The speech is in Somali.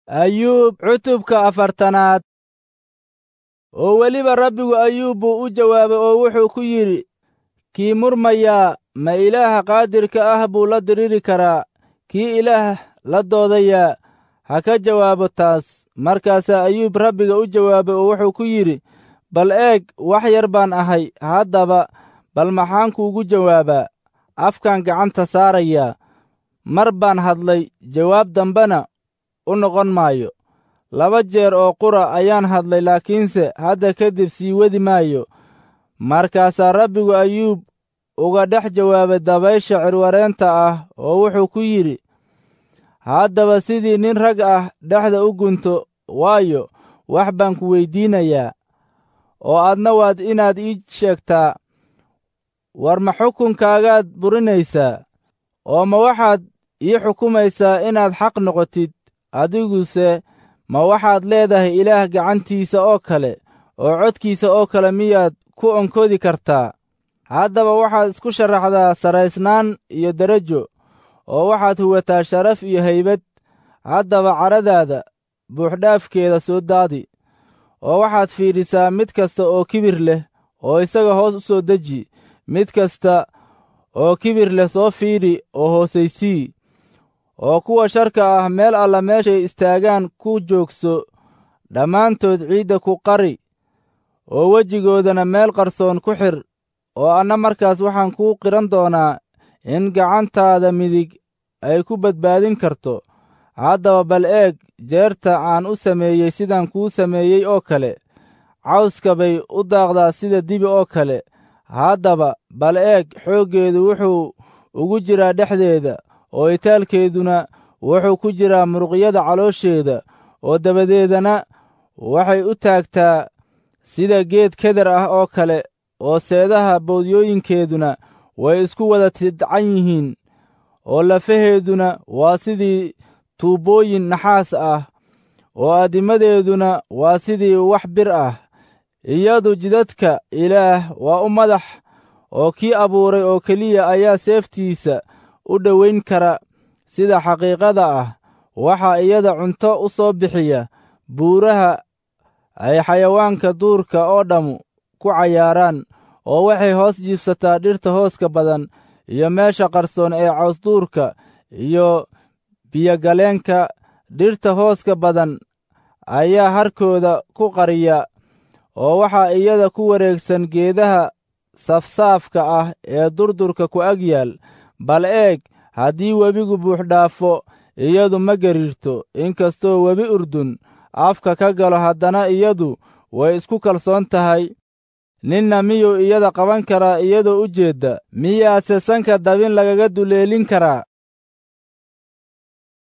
ayuub cutubka afartanaad oo weliba rabbigu ayuub buu u jawaabay oo wuxuu ku yidhi kii murmayaa ma ilaaha qaadirka ah buu la diriri karaa kii ilaah la doodayaa ha ka jawaabo taas markaasaa ayuub rabbiga u jawaabay oo wuxuu ku yidhi bal eeg wax yar baan ahay haddaba bal maxaan kuugu jawaabaa afkaan gacanta saarayaa mar baan hadlay jawaab dambena u noqon maayo laba jeer oo qura ayaan hadlay laakiinse hadda kadib sii wadi maayo markaasaa rabbigu ayuub uga dhex jawaabay dabaysha cirwareenta ah oo wuxuu ku yidhi haddaba sidii nin rag ah dhexda u gunto waayo wax baan ku weyddiinayaa oo aadna waad inaad ii sheegtaa war ma xukunkaagaad burinaysaa oo ma waxaad ii xukumaysaa inaad xaq noqotid adiguse ma waxaad leedahay ilaah gacantiisa oo kale oo codkiisa oo kale miyaad ku onkodi kartaa haddaba waxaad isku sharaxdaa saraysnaan iyo derajo oo waxaad huwataa sharaf iyo haybad haddaba caradaada buuxdhaafkeeda soo daadi oo waxaad fiidhisaa mid kasta oo kibir leh oo isaga hoos u soo deji mid kasta oo kibir leh soo fiidhi oo hoosaysii oo kuwa sharka ah meel alla meeshay istaagaan ku joogso dhammaantood ciidda ku qari oo wejigoodana meel qarsoon ku xir oo anna markaas waxaan kuu qiran doonaa in gacantaada midig ay ku badbaadin karto haddaba bal eeg jeerta aan u sameeyey sidaan kuu sameeyey oo kale cawska bay u daaqdaa sida dibi oo kale haddaba bal eeg xooggeedu wuxuu ugu jiraa dhexdeeda oo itaalkeeduna wuxuu ku jiraa muruqyada caloosheeda oo dabadeedana waxay u taagtaa sida geed keder ah oo kale oo seedaha boodyooyinkeeduna way isku wada tidcan yihiin oo lafaheeduna waa sidii tuubbooyin naxaas ah oo addimadeeduna waa sidii wax bir ah iyadu jidadka ilaah waa u madax oo kii abuuray oo keliya ayaa seeftiisa u dhowayn kara sida xaqiiqada ah waxaa iyada cunto u soo bixiya buuraha ay xayawaanka duurka oo dhammu ku cayaaraan oo waxay hoos jiibsataa dhirta hooska badan iyo meesha qarsoon ee cawsduurka iyo biyogaleenka dhirta hooska badan ayaa harkooda ku qariya oo waxaa iyada ku wareegsan geedaha safsaafka ah ee durdurka ku ag yaal bal eeg haddii webigu buuxdhaafo iyadu ma gariirto inkastoo webi urdun afka ka galo haddana iyadu way isku kalsoon tahay ninna miyuu iyada qaban karaa iyadoo u jeedda miyaase sanka dabin lagaga duleelin karaa